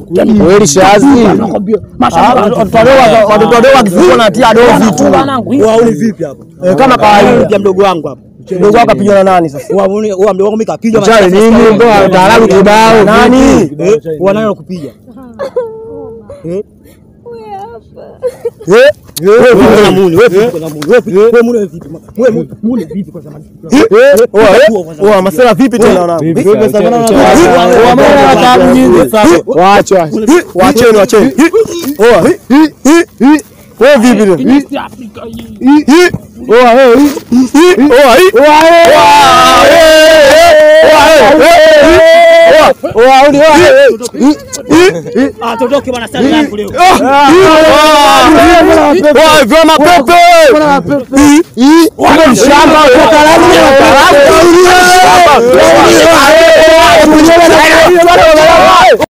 Kweli shazi. Watoto wadogo wakifungwa na tia doo vitu. Wauni vipi hapa? Eh, Kama kawaida. Ya mdogo wangu hapa. Mdogo wako kapigwa na nani sasa? Wauni wa mdogo wangu mimi kapigwa Chale nini? Ndo wataalamu kibao. Nani? Wanayo kupiga. Eh? Wewe vipi na muni? Wewe vipi na muni? Wewe vipi? Wewe muni vipi? Wewe muni- muni vipi kwa zamani? Oa, masela vipi tena wanangu? Waache, waache. Waacheni, waacheni. Oa, hi, hi, hi, hi. Wewe vipi tena? Hi, hi. Oa, hey, hi, hi. Oa, hi. Oa, hey. Oa, hey, hey. Oa, oa, uli, oa, hey. Hi, hi, hi. Ah, tuondoke bwana sasa yangu leo. Oa, vyema pepe. Hi, hi. Wewe mshamba, wataalamu, wataalamu. Shamba.